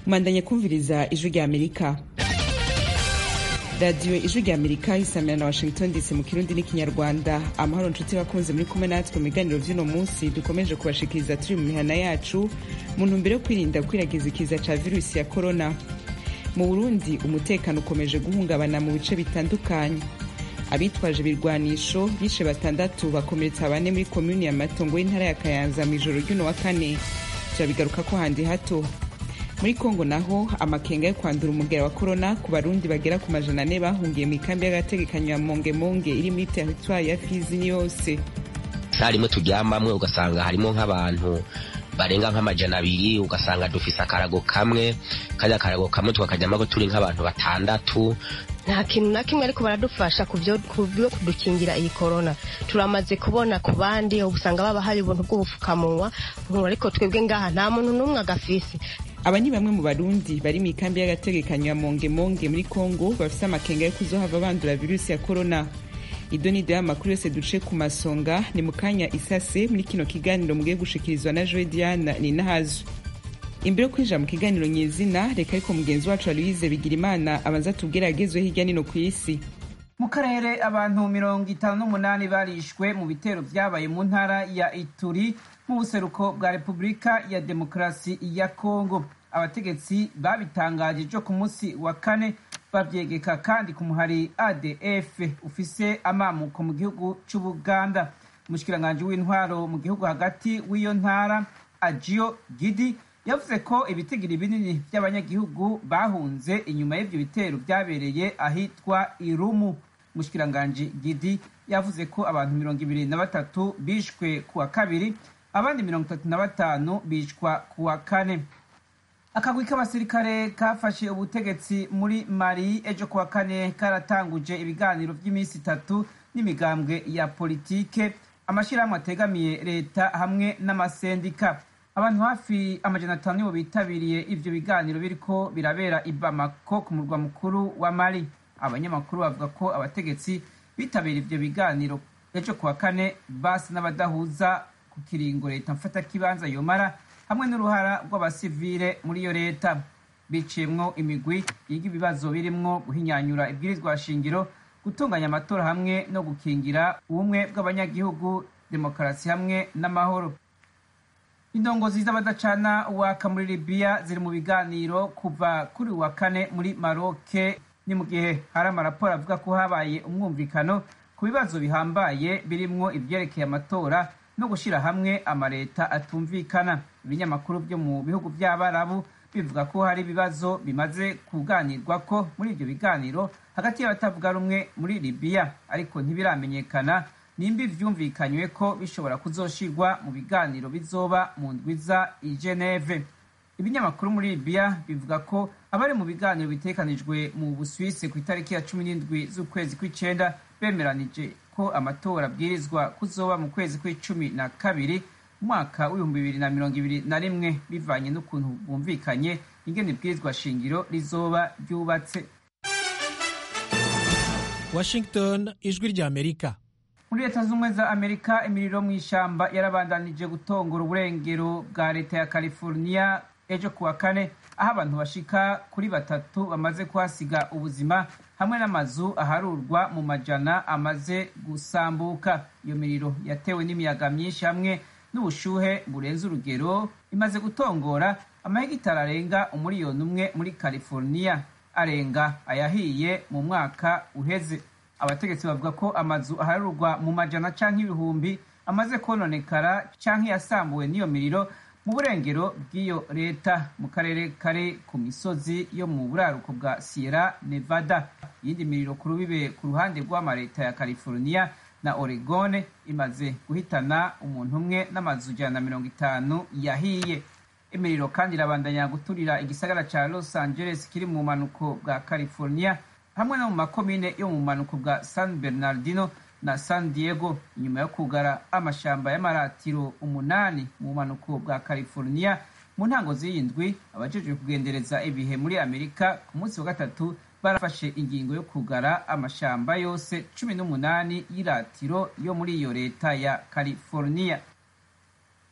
mwandanye kumviriza ijwi rya amerika radiyo ijwi rya amerika isamira na washington dc mu kirundi n'ikinyarwanda amahoro nshuti bakunze muri kumwe natwe mu biganiro vy'uno munsi dukomeje kubashikiriza turi mu mihana yacu mu ntumbero yo kwirinda gukwiragiza ikiza ca virusi ya korona mu burundi umutekano ukomeje guhungabana mu bice bitandukanye abitwaje ibirwanisho bishe batandatu bakomeretsa bane muri komuni ya matongo y'intara ya kayanza mu ijoro ry'uno wa kane turabigaruka ko handi hato muri kongo naho amakenga yo kwandura umugera wa korona ku barundi bagera ku majana ane bahungiye mu ikambi y'agategekanyo ya mongemonge iri muri teritwari ya fizi yose rimwe turyamamwe ugasanga harimo nk'abantu barenga nk'amajana abiri ugasanga dufise akarago kamwe kajya akarago kamwe tukakajyamo turi nk'abantu batandatu nta kintu na kimwe ariko baradufasha ku byo kudukingira iyi korona turamaze kubona ku bandi usanga baba hari ubuntu bw'ubupfukamunwa ariko twebwe ngaha nta muntu n'umwe agafise aba ni bamwe mu barundi bari mu ikambi y'agategekanyo ya mongemonge muri kongo bafise amakenga yo kuzohava bandura virusi ya korona ido nido y'amakuru yose duce ku masonga ni mu kanya isase muri kino kiganiro mugiye gushikirizwa na joe diana ninahazo imbere yo kwinjira mu kiganiro nyezina reka ariko mugenzi wacu aloise bigira imana abanza tubwire agezweho hirya nino ku isi mu karere abantu mirongo itanu n'umunani barishwe mu bitero vyabaye mu ntara ya ituri mu buseruko bwa repubulika ya demokarasi ya kongo abategetsi babitangaje ejo ku munsi wa kane bavyegeka kandi ku muhari adf ufise amamuko mu gihugu c'ubuganda umushikiranganji w'intwaro mu gihugu hagati w'iyo ntara ajio gidi yavuze ko ibitigiri binini by'abanyagihugu bahunze inyuma y'ivyo bitero vyabereye ahitwa irumu umushikiranganji gidi yavuze ko abantu mirongo ibiri na batatu bishwe ku wa kabiri abandi mirongo itatu na batanu bicwa ku wa kane akagwi k'abasirikare kafashe ubutegetsi muri mali ejo ku wa kane karatanguje ibiganiro by'iminsi itatu n'imigambwe ya politike amashyirahamwe ategamiye leta hamwe n'amasendika abantu hafi amajana atanu nibo bitabiriye ivyo biganiro biriko birabera i bamako ku murwa mukuru wa mali abanyamakuru bavuga ko abategetsi bitabira ivyo biganiro ejo ku wa kane basi n'abadahuza ku kiringo leta mfatakibanza yomara hamwe n'uruhara rw'abasivile muri iyo leta biciyemwo imigwi yiga ibibazo birimwo guhinyanyura ibwirizwa shingiro gutunganya amatora hamwe no gukingira ubumwe bw'abanyagihugu demokarasi hamwe n'amahoro indongozi z'abadacana waka muri libiya ziri mu biganiro kuva kuri wa kane muri maroke ni mu gihe hari amaraporo avuga ko habaye umwumvikano ku bibazo bihambaye birimwo ivyerekeye amatora no gushyira hamwe amaleta atumvikana ibinyamakuru byo mu bihugu by'abarabu bivuga ko hari ibibazo bimaze kuganirwa ko muri ibyo biganiro hagati y'abatavuga rumwe muri libiya ariko ntibiramenyekana nimba ivyumvikanywe ko bishobora kuzoshirwa mu biganiro bizoba mu ndwiza i geneve ibinyamakuru muri libiya bivuga ko abari mu biganiro bitekanijwe mu buswisi ku itariki ya cumi n'indwi z'ukwezi kw'icenda bemeranije ko amatora abwirizwa kuzoba mu kwezi kw'icumi na kabiri umwaka w'ibihumbi bibiri na mirongo ibiri na rimwe bivanye n'ukuntu bumvikanye ingene ibwirizwa shingiro rizoba ryubatse washington ijwi rya amerika muri leta z'ubumwe za amerika imiriro mu ishamba yarabandanije gutongora uburengero bwa leta ya california ejo ku wa kane aho abantu bashika kuri batatu bamaze kuhasiga ubuzima hamwe n'amazu aharurwa mu majana amaze gusambuka iyo miriro yatewe n'imiyaga myinshi hamwe n'ubushuhe burenze urugero imaze gutongora amahegitari arenga umuriyoni umwe muri california arenga ayahiye mu mwaka uheze abategetsi bavuga ko amazu aharurwa mu majana canke ibihumbi amaze kononekara canke yasambuwe n'iyo miriro mu burengero bw'iyo leta mu karere kari ku misozi yo mu buraruko bwa sierra nevada iyindi miriro ku rubibe ku ruhande rw'amaleta ya california na oregon imaze guhitana umuntu umwe n'amazu ijana na mirongo itanu yahiye imiriro kandi irabandanya guturira igisagara ca los angeles kiri mu bumanuko bwa california hamwe no mu makomine yo mu bumanuko bwa san bernardino na san diego inyuma yo kugara amashamba y'amaratiro umunani mu bumanuko bwa california mu ntango z'iyindwi abajejwe kugendereza ibihe muri amerika ku munsi wa gatatu barafashe ingingo yo kugara amashamba yose cumi n'umunani y'iratiro yo muri iyo leta ya california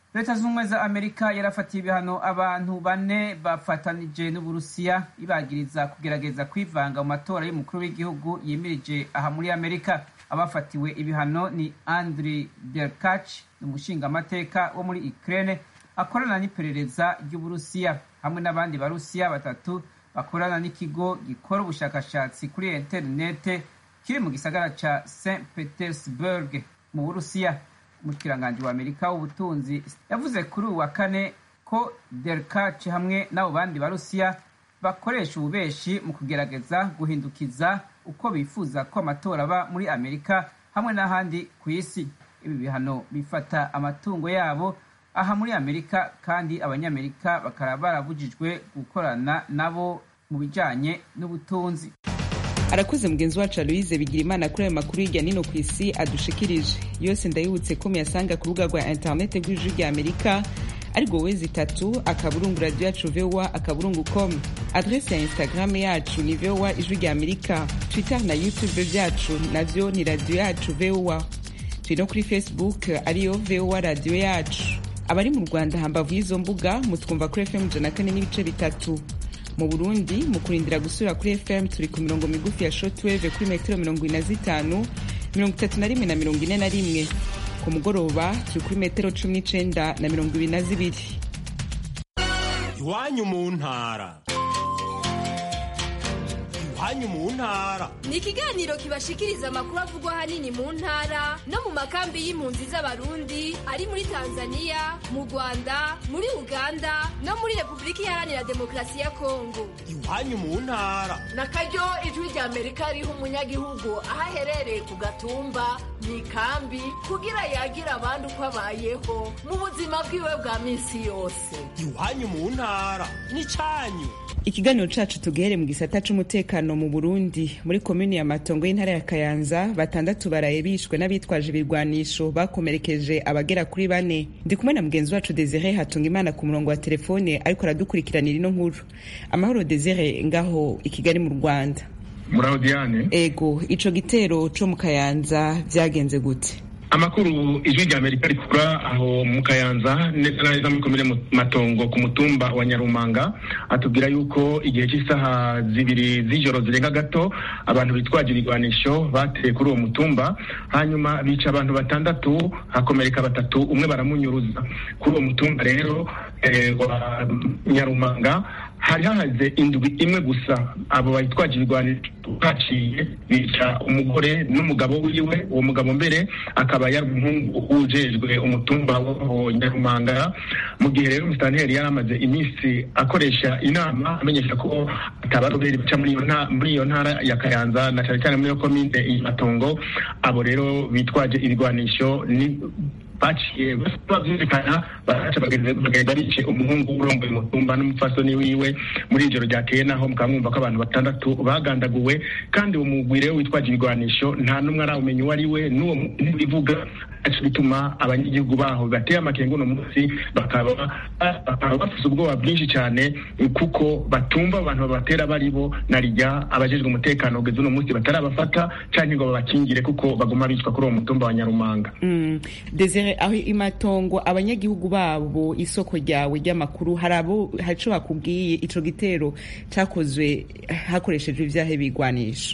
leta z'ubumwe za amerika yarafatiye ibihano abantu bane bafatanije n'uburusiya ibagiriza kugerageza kwivanga mu matora y'umukuru w'igihugu yimirije aha muri amerika abafatiwe ibihano ni andri derkach ni umushingamateka wo muri ukraine akorana n'iperereza ry'uburusiya hamwe n'abandi barusiya batatu bakorana n'ikigo gikora ubushakashatsi kuri interinete kiri mu gisagara ca st petersburg mu burusiya umukiranganji wa amerika w'ubutunzi yavuze kuri uwa kane ko derkach hamwe n'abo bandi barusiya bakoresha ububeshi mu kugerageza guhindukiza uko bifuza ko amatora aba muri amerika hamwe n'ahandi ku isi ibi bihano bifata amatungo yabo aha muri amerika kandi abanyamerika bakaba barabujijwe gukorana nabo mu bijanye n'ubutunzi arakuze mugenzi wacu aloise bigira imana kuri ayo makuru hirya nino ku isi adushikirije yose ndayibutse ko muyasanga ku rubuga rwa interinete rw'ijwi rya amerika ariko wezi itatu akaburungu radiyo yacu vowa akaburungu com adrese ya instagram yacu ni vowa ijwi rya amerika twitter na youtube byacu navyo ni radiyo yacu vowa turi no kuri facebook ariyo vowa radiyo yacu abari mu rwanda hambavu y'izo mbuga mutwumva kuri fm ijana kane n'ibice bitatu mu burundi mu kurindira gusubira kuri fm turi ku mirongo migufi ya shotweve kuri metero mirongo ine na zitanu mirongo itatu na rimwe na mirongo ine na rimwe ku mugoroba turi kuri metero cumi n'icenda na mirongo ibiri na zibiri iwanyu mu ntara iwanyu mu ntara ni ikiganiro kibashikiriza amakuru avugwa ahanini mu ntara no mu makambi y'impunzi z'abarundi ari muri tanzania mu rwanda muri uganda no muri repubulika iharanira demokarasi ya kongo iwanyu mu ntara na karyo ijwi rya amerika riha umunyagihugu aho aherereye ku gatumba mu ikambi kugira yagira abandi uko abayeho mu buzima bwiwe bwa minsi yose iwanyu mu ntara n'icyanyu ikiganiro cacu tugihere mu gisata c'umutekano mu burundi muri komini ya matongo y'intara ya kayanza batandatu baraye bishwe n'abitwaje ibirwanisho bakomerekeje abagera kuri bane ndi kumwe na mugenzi wacu desire hatunga imana ku murongo wa telefone ariko aradukurikiranira ino nkuru amahoro desire ngaho i kigali mu rwanda muraho diane ego ico gitero co mu kayanza vyagenze gute amakuru ijwi rya amerika rikura aho mu kayanza neza na neza muri komine matongo ku mutumba wa nyarumanga atubwira yuko igihe cy'isaha zibiri z'ijoro zirenga gato abantu bitwaje ibigwanisho bateye kuri uwo mutumba hanyuma bica abantu batandatu hakomereka batatu umwe baramunyuruza kuri uwo mutumba rero eh, wa nyarumanga hari hahaze indwi imwe gusa abo bayitwaje ibigwanisho baciye bica umugore n'umugabo wiwe uwo mugabo mbere akaba yari umuhungu ujejwe umutumba wa nyarumanga mu gihe rero musitanteri yari amaze iminsi akoresha inama amenyesha ko atabaroberi baca muri iyo ntara ya kayanza na cyane cyane muri iyo komine matongo abo rero bitwaje ibigwanisho ni baciye bavyumvikana baraca bagenda bice umuhungu urongoye umutumba n'umupfasoni wiwe muri ijoro ryakeye naho mukaba mwumva ko abantu batandatu bagandaguwe kandi uwo mugwi rero witwaje ibigwanisho nta n'umwe arawumenya uwo ari we n'uwo ntibivuga aca bituma abanyagihugu baho bateye amakenga uno munsi bakaba bakaba bafise ubwoba bwinshi cyane kuko batumva abantu babatera bari bo na rya abajejwe umutekano kugeza uno munsi batarabafata canke ngo babakingire kuko baguma bicwa kuri uwo mutumba wa nyarumanga mm. desire aho imatongo abanyagihugu babo isoko ryawe ry'amakuru hari abo haco bakubwiye ico gitero cakozwe hakoreshejwe ivyahe bigwanisha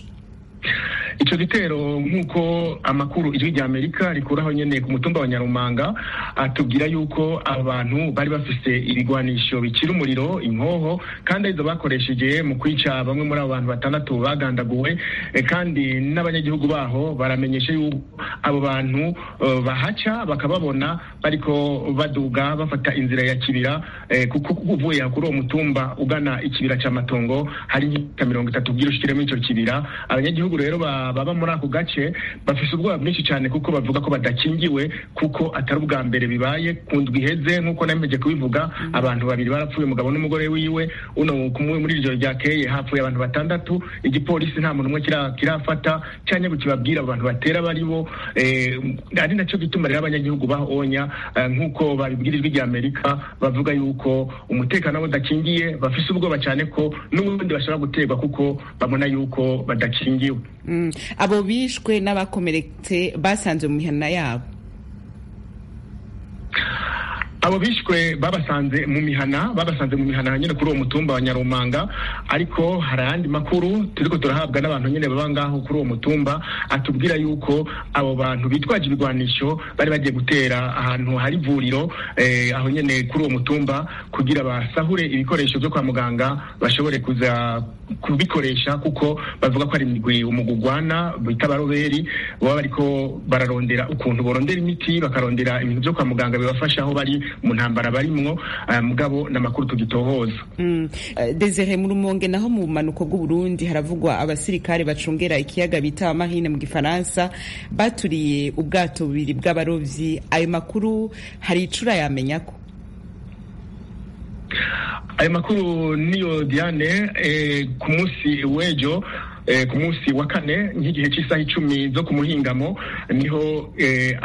ico gitero nk'uko amakuru ijwi rya amerika rikuraho nyene ku mutumba wa nyarumanga atubwira yuko abantu bari bafise ibigwanisho bikira umuriro inkoho kandi arizo bakoresheje mu kwica bamwe muri abo bantu batandatu bagandaguwe kandi n'abanyagihugu baho baramenyesha yuko abo bantu uh, bahaca bakababona bariko baduga bafata inzira ya kibira eh, kuko uvuye kuri uwo mutumba ugana ikibira ca matongo hari nk'imita mirongo itatu bwira ushikire muri ico kibira abanyagihugu rero baba muri ako gace bafise ubwoba bwinshi cyane kuko bavuga ko badakingiwe kuko atari ubwa mbere bibaye ku ndwi iheze nk'uko nameje kubivuga abantu babiri barapfuye umugabo n'umugore wiwe uno kumwe muri iryo ryakeye hapfuye abantu batandatu igipolisi nta muntu umwe kirafata cyane ngo kibabwira abantu batera bari bo ari nacyo gituma rero abanyagihugu bahonya nk'uko babibwira ijwi rya amerika bavuga yuko umutekano wabo udakingiye bafise ubwoba cyane ko n'ubundi bashobora guterwa kuko babona yuko badakingiwe abo bishwe n'abakomeretse basanze mu mihana yabo abo bishwe babasanze mu mihana babasanze mu mihana nyine kuri uwo mutumba wa nyarumanga ariko hari ayandi makuru turiko turahabwa n'abantu nyine baba ngaho kuri uwo mutumba atubwira yuko abo bantu bitwaje ibigwanisho bari bagiye gutera ahantu hari ivuriro eh, aho nyine kuri uwo mutumba kugira basahure ibikoresho byo kwa muganga bashobore kuza kubikoresha kuko bavuga ko ari imigwi umugugwana bita baroberi baba bariko bararondera ukuntu borondera imiti bakarondera ibintu byo kwa muganga bibafasha aho bari mu ntambara barimwo uh, mugabo n'amakuru tugitohoza mm. uh, Desire mu rumonge naho mu manuko bw'Uburundi haravugwa abasirikare bacungera ikiyaga bita amahine mu gifaransa baturiye ubwato bubiri bw'abarovyi ayo makuru hari icura yamenya ko ayo makuru niyo Diane eh, ku munsi w'ejo eh, ku munsi wa kane nk'igihe cy'isaha icumi zo ku muhingamo niho eh,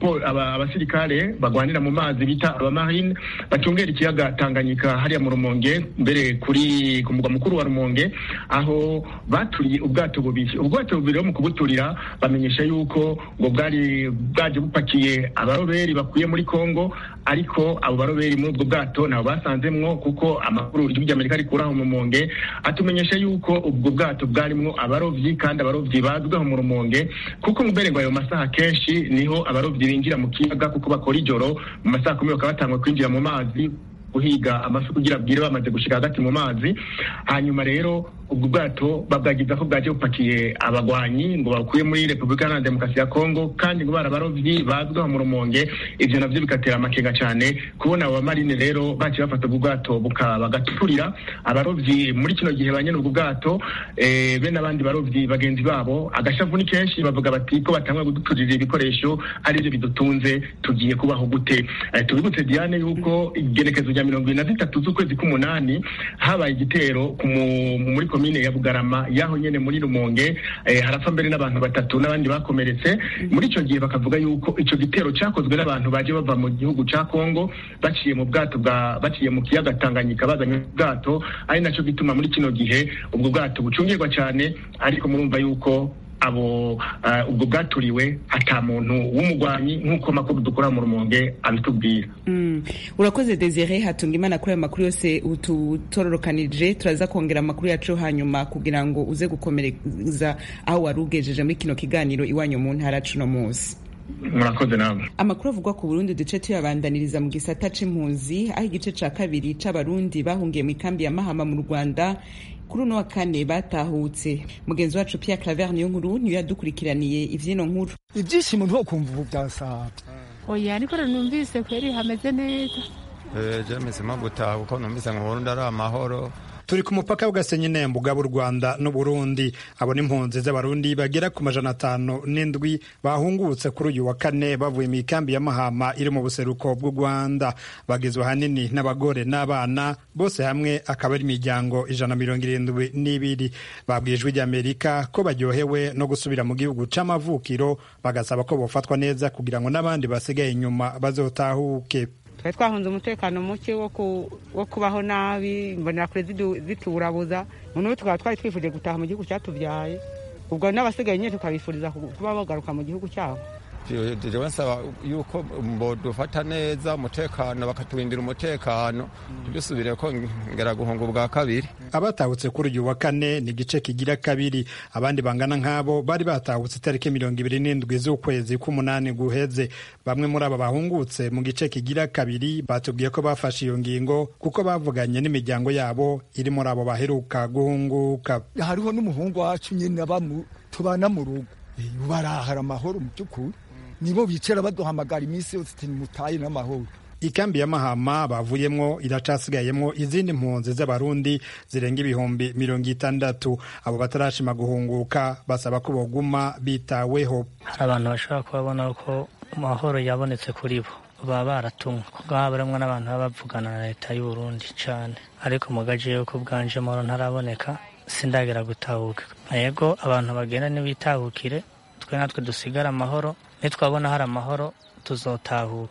abasirikare bagwanira mu mazi bita abamarine bacungera ikiyaga Tanganyika hariya mu Rumonge mbere kuri ku mugwa mukuru wa Rumonge aho baturiye ubwato bubiri ubwato bubiri mu kubuturira bamenyesha yuko ngo bwari bwaje bupakiye abaroberi bakuye muri Kongo ariko abo baroberi muri ubwo bwato nabo basanzemwo kuko amakuru igihugu cy'Amerika rikuraho mu Rumonge atumenyesha yuko ubwo bwato bwarimwo abarovyi kandi abarovyi bazwiho mu rumonge kuko mbere ngo ayo masaha kenshi niho abarovyi binjira mu kiyaga kuko bakora ijoro mu masaha kumi bakaba batangwa kwinjira mu mazi guhiga amafi kugira bwire bamaze gushika hagati mu mazi hanyuma rero ubwo bwato babwagiza ko bwaje bupakiye abagwanyi ngo bakuye muri repubulika iharanira demokarasi ya kongo kandi ngo barabarovyi bazwiho mu rumonge ivyo navyo bigatera amakenga cane kubona abo bamarine rero baciye bafata ubwo bwato bagaturira abarovyi muri kino gihe banyene ubwo bwato eh, be n'abandi barovyi bagenzi babo agashavu ni kenshi bavuga bati ko batangwa kuduturira ibikoresho arivyo bidutunze tugiye kubaho gute eh, tubibutse diane yuko igenekezo rya mirongo ibiri na zitatu z'ukwezi k'umunani habaye igitero muri komine ya bugarama yaho nyene muri rumonge eh, harapfa mbere n'abantu batatu n'abandi bakomeretse muri ico gihe bakavuga yuko ico gitero cakozwe n'abantu baje bava mu gihugu ca kongo baciye mu bwato bwa baciye mu kiyaga tanganyika bazanye ubwato ari naco gituma muri kino gihe ubwo bwato bucungirwa cane ariko murumva yuko abo uh, ubwo bwaturiwe ata muntu w'umugwanyi nk'uko makuru dukora mu rumonge abitubwira mm. urakoze desire hatunga imana kuri ayo makuru yose ututororokanije turaza kongera amakuru yacu hanyuma kugira ngo uze gukomereza aho wari ugejeje muri kino kiganiro iwanyu mu ntara cuno munsi murakoze namwe amakuru avugwa ku burundi duce tuyabandaniriza mu gisata c'impunzi aho igice ca kabiri c'abarundi bahungiye mu ikambi ya mahama mu rwanda kuri uno wa kane batahutse mugenzi wacu Pierre Claver niyo nkuru niyo yadukurikiraniye ivyino nkuru ibyishimo ntukumva ubu byasaba oya ariko numvise kweri hameze neza eh je misema gutaha kuko numvise ngo Burundi ari amahoro turi ku mupaka w'agasenyi nembo bw'u rwanda n'uburundi abo n'impunzi z'abarundi bagera ku majana atanu n'indwi bahungutse kuri uyu wa kane bavuye mu ikambi ya mahama iri mu buseruko bw'u rwanda bagizwe ahanini n'abagore n'abana bose hamwe akaba ari imiryango ijana mirongo irindwi n'ibiri babwiye ijwi ry'amerika ko baryohewe no gusubira mu gihugu c'amavukiro bagasaba ko bofatwa neza kugira ngo n'abandi basigaye inyuma bazotahuke twari twahunze umutekano muke wo kubaho nabi imbonerakure ziturabuza noneho tukaba twari twifuje gutaha mu gihugu cyatubyaye ubwo n'abasigaye nyine tukabifuriza kuba bagaruka mu gihugu cyabo jewe nsaba yuko dufata neza umutekano bakaturindira umutekano ntidusubire ko ngera guhunga ubwa kabiri abatahutse kuri uyu wa kane ni igice kigira kabiri abandi bangana nk'abo bari batahutse itariki mirongo ibiri n'indwi z'ukwezi k'umunani guheze bamwe muri aba bahungutse mu gice kigira kabiri batubwiye ko bafashe iyo ngingo kuko bavuganye n'imiryango yabo iri muri abo baheruka guhunguka hariho n'umuhungu wacu nyine tubana mu rugo barahara amahoro mu by'ukuri nibo bicara baduhamagara iminsi yose ati mutaye n'amahoro ikambi ya mahama bavuyemwo iracasigayemwo izindi mpunzi z'abarundi zirenga ibihumbi mirongo itandatu abo batarashima guhunguka basaba ko boguma bitaweho abantu bashobora kubabona ko amahoro yabonetse kuri bo baba baratumwe kuko haba harimwo n'abantu baba bavugana na leta y'u Burundi cane ariko mu gace yuko bwanje amahoro ntaraboneka sindagera gutahuka yego abantu bagenda ntibitahukire twe natwe dusigare amahoro nitwabona hari amahoro tuzotahuka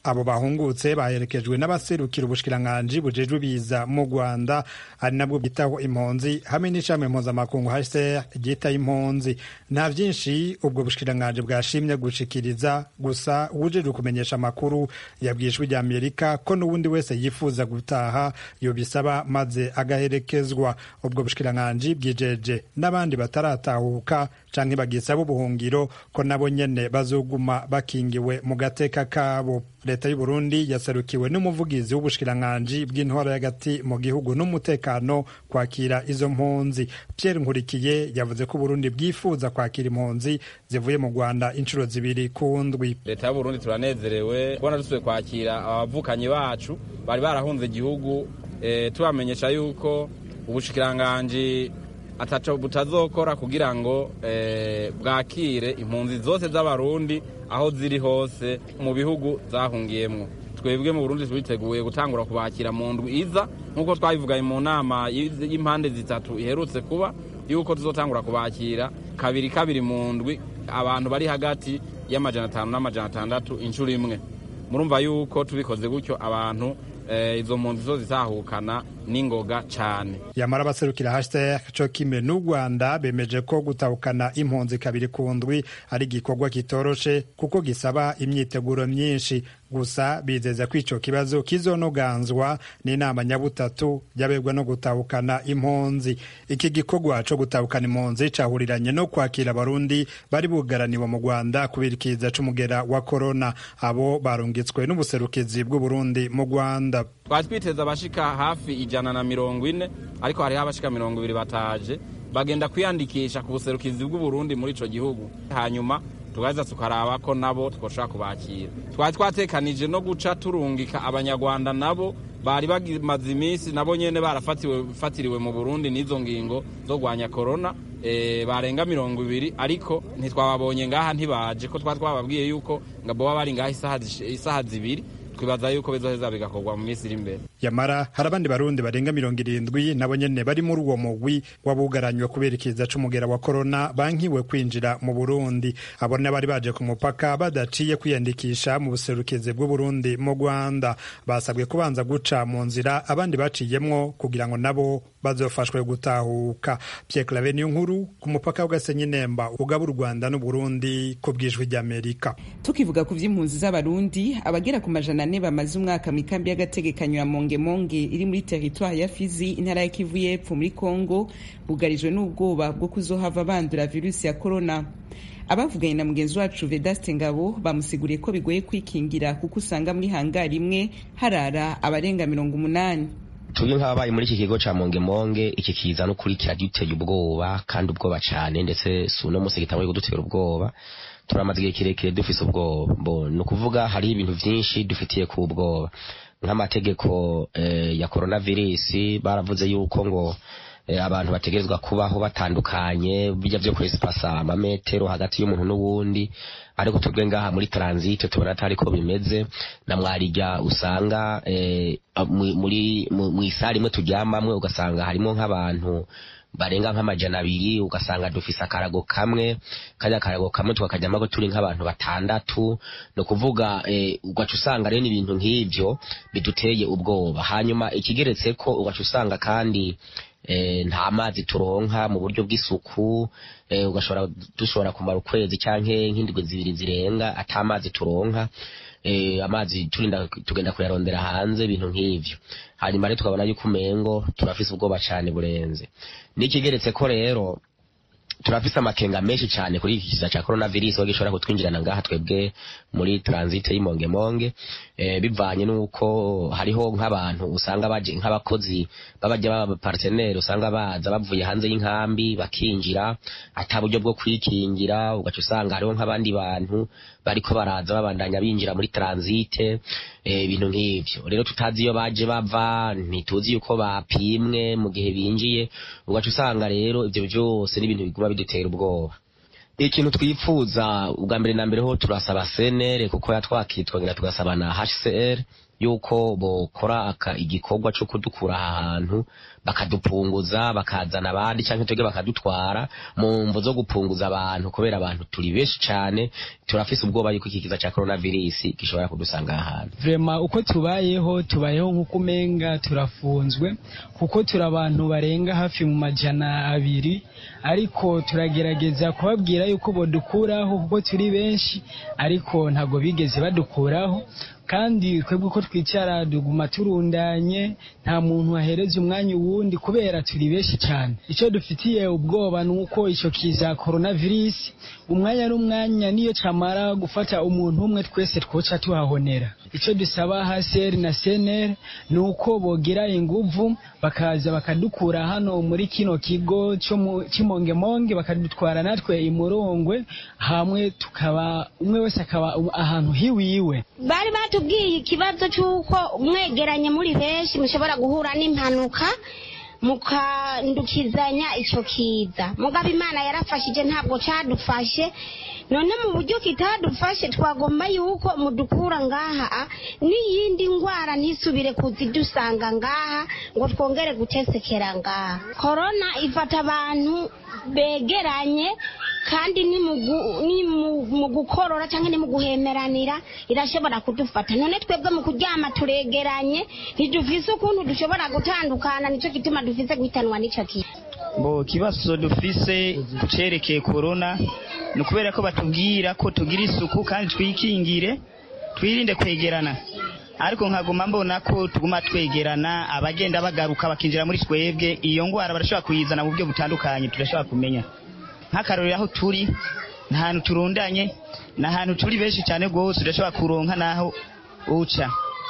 abo bahungutse baherekejwe n'abaserukira ubushikiranganji bujejwe biza mu rwanda ari nabwo bwitaho impunzi hamwe n'ishami mpuzamakungu hcr ryitaho impunzi nta vyinshi ubwo bushikiranganji bwashimye gushikiriza gusa wujejwe kumenyesha amakuru yabwiye ijwi rya amerika ko n'uwundi wese yifuza gutaha yobisaba maze agaherekezwa ubwo bushikiranganji bwijeje n'abandi bataratahuka canke bagisaba ubuhungiro ko nabo nyene bazoguma bakingiwe mu gateka kabo leta y'u Burundi yaserukiwe n'umuvugizi w'ubushikiranganji bw'intwaro y'agati mu gihugu n'umutekano kwakira izo mpunzi Pierre Nkurikiye yavuze ko Burundi bwifuza kwakira impunzi zivuye mu Rwanda inshuro zibiri ku ndwi leta y'u Burundi turanezerewe kubona dusubiye kwakira abavukanyi bacu bari barahunze igihugu e, tubamenyesha yuko ubushikiranganji ataco butazokora kugira ngo e, bwakire impunzi zose z'abarundi aho ziri hose mu bihugu zahungiyemwo twebwe mu Burundi twiteguye gutangura kubakira mu ndwi iza nk'uko twabivugaye mu nama y'impande zitatu iherutse kuba yuko tuzotangura kubakira kabiri kabiri mu ndwi abantu bari hagati y'amajana atanu n'amajana atandatu inshuro imwe murumva yuko tubikoze gutyo abantu izo mpunzi zo zizahukana n'ingoga cyane yamara abaserukira hashtag co kimwe n'u rwanda bemeje ko gutahukana impunzi kabiri ku ndwi ari igikorwa kitoroshe kuko gisaba imyiteguro myinshi gusa bizeza ko ico kibazo kizonoganzwa n'inama nyabutatu yabegwa no gutahukana impunzi iki gikorwa co gutahukana impunzi cahuriranye no kwakira abarundi bari bugaraniwe mu rwanda kubera ikiza c'umugera wa korona abo barungitswe n'ubuserukizi bw'uburundi mu rwanda twari twiteze abashika hafi ijana na mirongo ine ariko hariho abashika mirongo ibiri bataje bagenda kwiyandikisha ku buserukizi bw'uburundi muri ico gihugu hanyuma tugaheza tukaraba ko nabo twoshobora kubakira twari twatekanije no guca turungika abanyarwanda nabo bari bamaze iminsi nabo nyene barafatiriwe mu burundi n'izo ngingo zo gwanya korona e, barenga mirongo ibiri ariko ntitwababonye ngaha ntibaje ko twari twababwiye yuko ngo boba bari ngaha isaha zibiri twibaza yuko bizoheza bigakorwa mu minsi iri imbere yamara hari abandi barundi barenga mirongo irindwi nabo nyene bari muri uwo mugwi wabugaranywe kubera ikiza c'umugera wa korona bankiwe kwinjira mu burundi abo bari baje ku mupaka badaciye kwiyandikisha mu buserukizi bw'uburundi mu rwanda basabwe kubanza guca mu nzira abandi baciyemwo kugira ngo nabo bazofashwe gutahuka Pierre Claver niyo nkuru ku mupaka w'Gasenyi Nemba ugaba u Rwanda n'Uburundi ku bwijwi ry'Amerika tukivuga ku vy'impunzi z'abarundi abagera ku majana ane bamaze umwaka mu ikambi y'agategekanyo ya Mongemonge iri muri teritwari ya Fizi intara ya Kivu y'Epfo muri Kongo bugarijwe n'ubwoba bwo kuzohava bandura virusi ya corona abavuganye na mugenzi wacu Vedaste Ngabo bamusiguriye ko bigoye kwikingira kuko usanga muri hangari imwe harara abarenga mirongo umunani tubyo nk'ababaye muri iki kigo ca mongemonge iki kiza no kuri kiraduteye ubwoba kandi ubwoba cane ndetse si uno musi gitanguye kudutera ubwoba turamaze igihe kirekire dufise ubwoba bo ni ukuvuga hariho ibintu vyinshi dufitiye ku ubwoba nk'amategeko eh, ya coronavirus baravuze yuko ngo eh, abantu bategerezwa kubaho batandukanye bijya vyo kwesipasa amametero hagati y'umuntu n'uwundi ariko twebwe ngaha muri transit tubona atari ko bimeze na mwarijya usanga eh, muri mu isari imwe turyamamwe ugasanga harimo nk'abantu barenga nk'amajana abiri ugasanga dufise akarago kamwe kajya akarago kamwe tukakajyamo turi nk'abantu batandatu ni ukuvuga eh, ugaca usanga rero ibintu nk'ivyo biduteye ubwoba hanyuma ikigeretse ko ugaca usanga kandi eh, nta mazi turonka mu buryo bw'isuku eh, ugashobora dushobora kumara ukwezi canke nk'indwi zibiri zirenga ata mazi turonka eh, amazi turinda tugenda kuyarondera hanze ibintu nk'ivyo hanyuma rero tukabona yuko umengo turafise ubwoba cane burenze n'ikigeretse ko rero turafise amakenga menshi cyane kuri iki kiza cya coronavirus aho gishobora kutwinjirana ngaha twebwe muri transit y'Imongemonge eh, bivanye nuko hariho nk'abantu usanga baje nk'abakozi babajya baba partenaire usanga baza bavuye hanze y'inkambi bakinjira ata buryo bwo kwikingira ugaca usanga hariho nk'abandi bantu bariko baraza babandanya binjira muri transit ibintu eh, nk'ivyo rero tutazi iyo baje bava ntituzi yuko bapimwe mu gihe binjiye ugaca usanga rero ivyo byose n'ibintu biguma bidutera ubwoba ikintu twifuza ubwa mbere na mbere ho turasaba CNR kuko yatwakitwa ngira tugasaba na HCR yuko bokora igikorwa cyo kudukura aha hantu bakadupunguza bakazana abandi cyangwa twebwe bakadutwara mu mvu zo gupunguza abantu kubera abantu turi benshi cyane turafise ubwoba yuko iki kiza cya coronavirus gishobora kudusanga aha hantu vrema uko tubayeho tubayeho nk'uko umenga turafunzwe kuko turi abantu barenga hafi mu majana abiri ariko turagerageza kubabwira yuko bodukuraho kuko turi benshi ariko ntabwo bigeze badukuraho kandi twebwe uko twicara duguma turundanye nta muntu wahereza umwanya uwundi kubera turi benshi cyane icyo dufitiye ubwoba ni uko icyo kiza coronavirus umwanya n'umwanya niyo camara gufata umuntu umwe twese twoca tuhahonera icyo dusaba haseri na seneri ni uko bogira inguvu bakaza bakadukura hano muri kino kigo cy'imongemonge bakadutwara natwe imurongwe hamwe tukaba umwe wese akaba ahantu hiwiwe bari batubwiye ikibazo cy'uko mwegeranye muri benshi mushobora guhura n'impanuka mukandukizanya icyo kiza mugabo imana yarafashije ntabwo cyadufashe none mu buryo kitadufashe twagomba yuko mudukura ngaha n'iyindi ndwara ntisubire kuzidusanga ngaha ngo twongere gutesekera ngaha korona ifata abantu begeranye kandi ni mu gukorora cyangwa ni mu guhemeranira irashobora kudufata none twebwe mu kuryama turegeranye ntidufise ukuntu dushobora gutandukana nicyo gituma dufise guhitanwa n'icyo kintu bo ikibazo dufise cerekeye korona ni ukubera ko batubwira ko tugira isuku kandi twikingire twirinde kwegerana ariko nkaguma mbona ko tuguma twegerana abagenda bagaruka bakinjira muri twebwe iyo ndwara barashobora kuyizana mu buryo butandukanye turashobora kumenya nk'akarorero aho turi ni ahantu turundanye ni ahantu turi benshi cyane rwose udashobora kuronka n'aho uca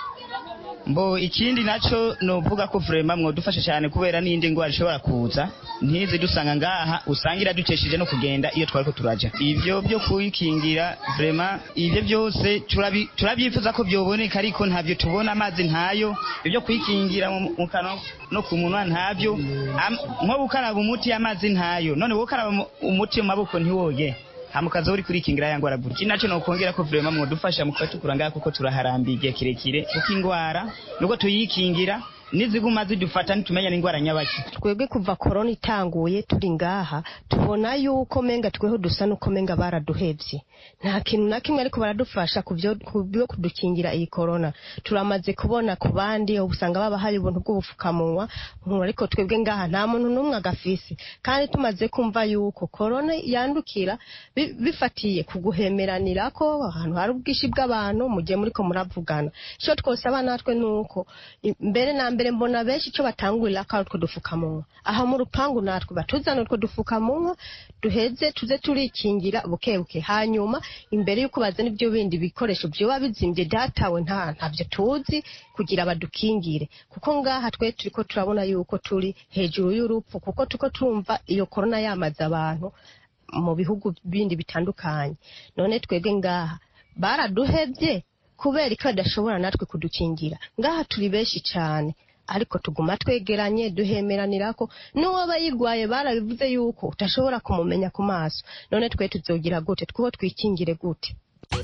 mbo ikindi nacyo ni uvuga ko vurema mwadufasha cyane kubera n'indi ndwara ishobora kuza ntizi dusanga ngaha usanga iradukesheje no kugenda iyo twari ko turaja ibyo byo kuyikingira vurema ibyo byose turabyifuza ko byoboneka ariko ntabyo tubona amazi ntayo ibyo kuyikingira mu kanwa no ku munwa ntabyo nko gukaraba umuti amazi ntayo none wowe ukaraba umuti mu maboko ntiwoge hamukaza uri kurikingira ya ngwara gutya nacyo no kongera ko vraiment mudufasha mukatukura ngaha kuko turaharambiye igihe kirekire kuko ingwara nuko tuyikingira niziguma zidufata nitumenya n'ingwara nyabaki twebwe kuva korona itanguye turi ngaha tubona yuko menga tweho dusa nuko menga baraduhevye nta kintu na kimwe ariko baradufasha kubyo kudukingira iyi korona turamaze kubona ku bandi usanga baba hari ubuntu bw'ubufukamunwa ariko twebwe ngaha nta muntu n'umwe agafise kandi tumaze kumva yuko korona yandukira bifatiye ku guhemeranira ko ahantu hari ubwinshi bw'abantu mu gihe muriko muravugana icyo twosaba natwe ni uko mbere na mbere mbona benshi icyo batangurira ko ari utwo dufukamunwa aha mu rupangu natwe batuzana utwo dufukamunwa duheze tuze turikingira buke buke hanyuma imbere y'uko bazana ibyo bindi bikoresho byoba bizimbye datawe nta ntabyo tuzi kugira badukingire kuko ngaha twe turi ko turabona yuko turi hejuru y'urupfu kuko tuko turumva iyo korona yamaze abantu mu bihugu bindi bitandukanye none twebwe ngaha baraduhebye kubera ko badashobora natwe kudukingira ngaha turi benshi cyane ariko tuguma twegeranye duhemeranira ko n'uwaba yirwaye barabivuze yuko utashobora kumumenya ku maso none twe tuzogira gute twuho twikingire gute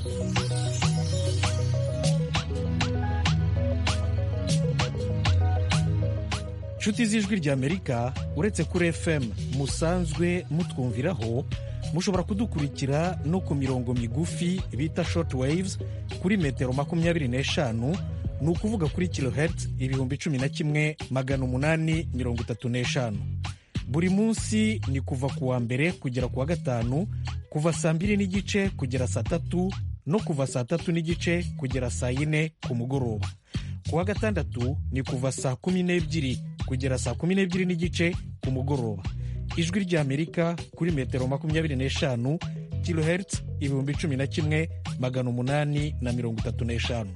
nshuti z'ijwi ry'amerika uretse kuri fm musanzwe mutwumviraho mushobora kudukurikira no ku mirongo migufi bita short waves kuri metero makumyabiri n'eshanu ni ukuvuga kuri kilohertz ibihumbi cumi na kimwe magana umunani mirongo itatu n'eshanu buri munsi ni kuva ku wa mbere kugera ku wa gatanu kuva saa mbiri n'igice kugera saa tatu no kuva saa tatu n'igice kugera saa yine ku mugoroba ku wa gatandatu ni kuva saa kumi n'ebyiri kugera saa kumi n'ebyiri n'igice ku mugoroba ijwi ry'amerika kuri metero makumyabiri n'eshanu kilohertz ibihumbi cumi na kimwe magana umunani na mirongo itatu n'eshanu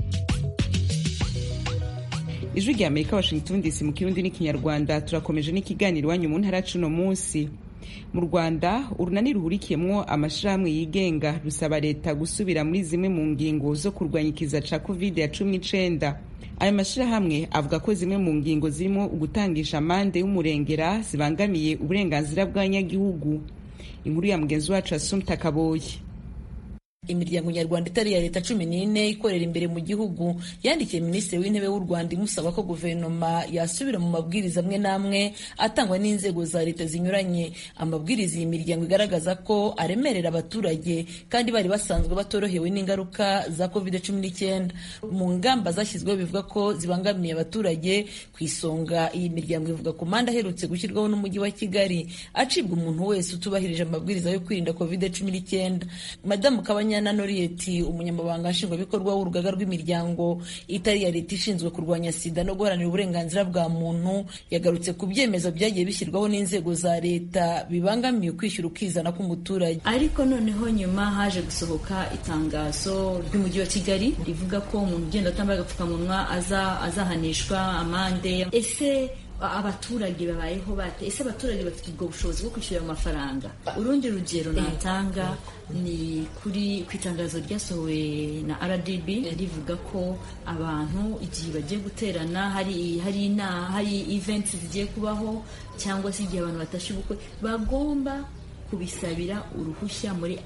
ijwi rya amerika washington dc mu kirundi n'ikinyarwanda turakomeje n'ikiganiro iwanyu mu ntara cuno munsi mu rwanda urunani ruhurikiyemwo amashirahamwe yigenga rusaba leta gusubira muri zimwe mu ngingo zo kurwanya ikiza ca covid ya cumi n'icenda ayo mashirahamwe avuga ko zimwe mu ngingo zirimo ugutangisha amande y'umurengera zibangamiye uburenganzira bw'abanyagihugu inkuru ya mugenzi wacu asumta kaboyi imiryango nyarwanda itari iya leta cumi n'ine ikorera imbere mu gihugu yandikiye minisitiri w'intebe w'u rwanda imusaba ko guverinoma yasubira mu mabwiriza amwe n'amwe atangwa n'inzego za leta zinyuranye amabwiriza iyi miryango igaragaza ko aremerera abaturage kandi bari basanzwe batorohewe n'ingaruka za covid cumi n'icyenda mu ngamba zashyizweho bivuga ko zibangamiye abaturage ku isonga iyi miryango ivuga ku manda aherutse gushyirwaho n'umujyi wa kigali acibwa umuntu wese utubahirije amabwiriza yo kwirinda covid cumi n'icyenda madamu kabanyana noriyeti umunyamabanga nshingwabikorwa w'urugaga rw'imiryango itari iya leta ishinzwe kurwanya sida no guharanira uburenganzira bwa muntu yagarutse ku byemezo byagiye bishyirwaho n'inzego za leta bibangamiye ukwishyura ukizana k'umuturage ariko noneho nyuma haje gusohoka itangazo ry'umujyi wa kigali rivuga ko umuntu ugenda utambaye agapfukamunwa azahanishwa amande ese abaturage babayeho bate ese abaturage bafite ubwo bushobozi bwo kwishyura ayo mafaranga urundi rugero natanga ni kuri ku itangazo ryasohowe na rdb rivuga ko abantu igihe bagiye guterana hari hari ina hari events zigiye kubaho cyangwa se igihe abantu batashye ubukwe bagomba kubisabira uruhushya muri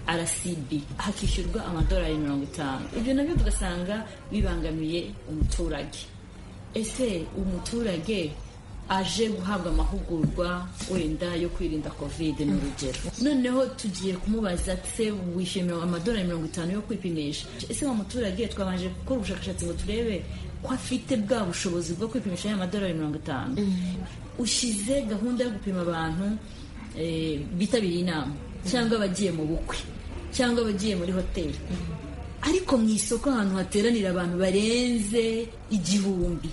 rcb hakishyurwa amadolari mirongo itanu ibyo nabyo tugasanga bibangamiye umuturage ese umuturage aje guhabwa amahugurwa wenda yo kwirinda kovide ni urugero noneho tugiye kumubaza se wishyuye amadolari mirongo itanu yo kwipimisha ese wa muturage twabanje gukora ubushakashatsi ngo turebe ko afite bwa bushobozi bwo kwipimisha ya madolari mirongo itanu ushyize gahunda yo gupima abantu bitabiriye inama cyangwa abagiye mu bukwe cyangwa abagiye muri hoteli ariko mu isoko ahantu hateranira abantu barenze igihumbi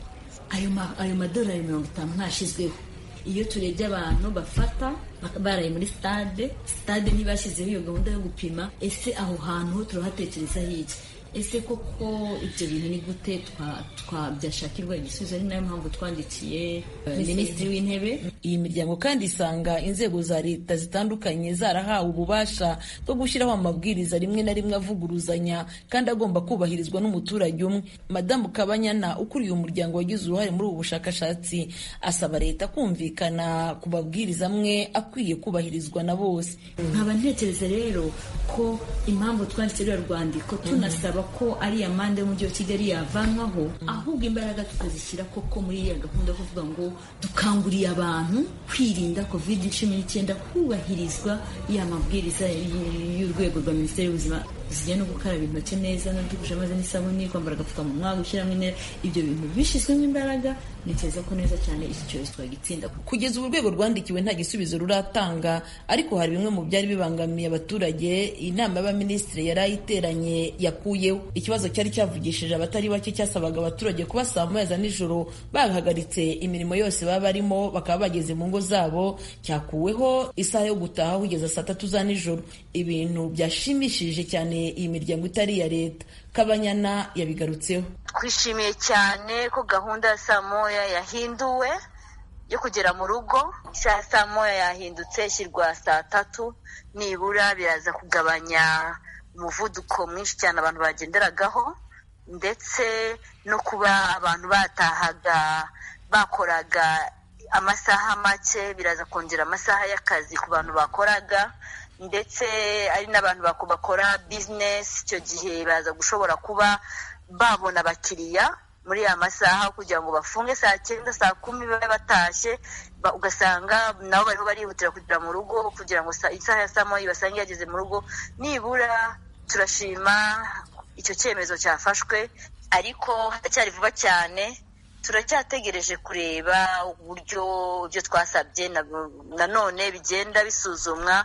ayo madolari mirongo itanu ntashyizweho iyo turebye abantu bafata baraye muri stade stade ntibashyizeho iyo gahunda yo gupima ese aho hantu ho turahatekerezaho iki ese koko ibyo bintu ni gute byashakirwa igisubizo ari nayo mpamvu twandikiye minisitiri w'intebe iyi miryango kandi isanga inzego za leta zitandukanye zarahawe ububasha bwo gushyiraho amabwiriza rimwe na rimwe avuguruzanya kandi agomba kubahirizwa n'umuturage umwe madamu kabanyana ukuriye umuryango wagize uruhare muri ubu bushakashatsi asaba leta kumvikana ku mabwiriza amwe akwiye kubahirizwa na bose nkaba ntekereza rero ko impamvu twanditse ruriya rwandiko tunasaba ko ari amande y'umujyi wa kigali yavanwaho ahubwo imbaraga tukazishyira koko muri iriya gahunda yo kuvuga ngo dukanguriye abantu kwirinda covid cumi n'icyenda hubahirizwa ya mabwiriza y'urwego rwa minisiteri y'ubuzima zijyanye no gukaraba intoki neza no gukoresha amazi n'isabune kwambara agapfukamunwa gushyiramo intera ibyo bintu bishyizwemo imbaraga ntekereza ko neza cyane iki cyorezo twagitsinda kugeza ubu urwego rwandikiwe nta gisubizo ruratanga ariko hari bimwe mu byari bibangamiye abaturage inama y'abaminisitiri yari ayiteranye yakuyeho ikibazo cyari cyavugishije abatari bake cyasabaga abaturage kuba saa moya za nijoro bahagaritse imirimo yose baba barimo bakaba bageze mu ngo zabo cyakuweho isaha yo gutaha kugeza saa tatu za nijoro ibintu byashimishije cyane iyi miryango itari iya leta kabanyana yabigarutseho twishimiye cyane ko gahunda ya saa moya yahinduwe yo kugera mu rugo isaha saa moya yahindutse ishyirwa saa tatu nibura biraza kugabanya umuvuduko mwinshi cyane abantu bagenderagaho ndetse no kuba abantu batahaga bakoraga amasaha make biraza kongera amasaha y'akazi ku bantu bakoraga ndetse ari n'abantu bakora bizinesi icyo gihe baza gushobora kuba babona abakiriya muri ya masaha kugira ngo bafunge saa cyenda saa kumi babe batashye ugasanga nabo bariho barihutira kugera mu rugo kugira ngo isaha ya saa moya basange yageze mu rugo nibura turashima icyo cyemezo cyafashwe ariko haracyari vuba cyane turacyategereje kureba uburyo ibyo twasabye nanone bigenda bisuzumwa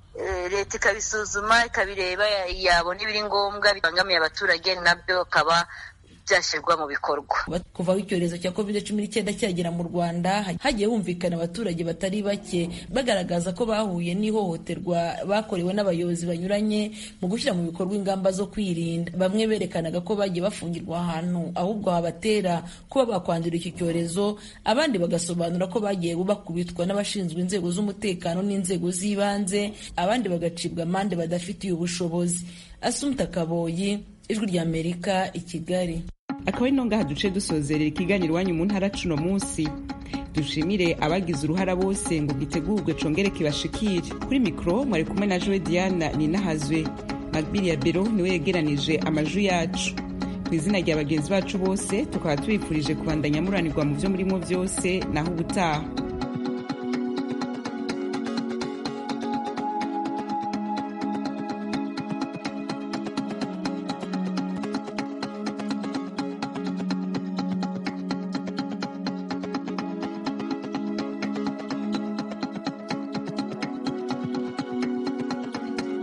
leta ikabisuzuma ikabireba yabona ibiri ngombwa bibangamiye abaturage nabyo bakaba byashyirwa mu bikorwa kuva aho icyorezo cya covid cumi n'icyenda cyagera mu rwanda hagiye humvikana abaturage batari bake bagaragaza ko bahuye n'ihohoterwa bakorewe n'abayobozi banyuranye mu gushyira mu bikorwa ingamba zo kwirinda bamwe berekanaga ko bagiye bafungirwa ahantu ahubwo habatera kuba bakwandura iki cyorezo abandi bagasobanura ko bagiye bakubitwa n'abashinzwe inzego z'umutekano n'inzego z'ibanze abandi bagacibwa amande badafitiye ubushobozi asumta kaboyi ijwi ry'amerika i kigali akaba ari ngaha duce dusozerera ikiganiro iwanyu mu ntara cuno munsi dushimire abagize uruhara bose ngo gitegurwe congere kibashikire kuri mikoro mwari kumwe na jowe diana ninahazwe magbiri ya bero niwe yegeranije amajwi yacu ku izina rya bagenzi bacu bose tukaba tubifurije kubandanya muranirwa mu byo murimo byose naho ubutaha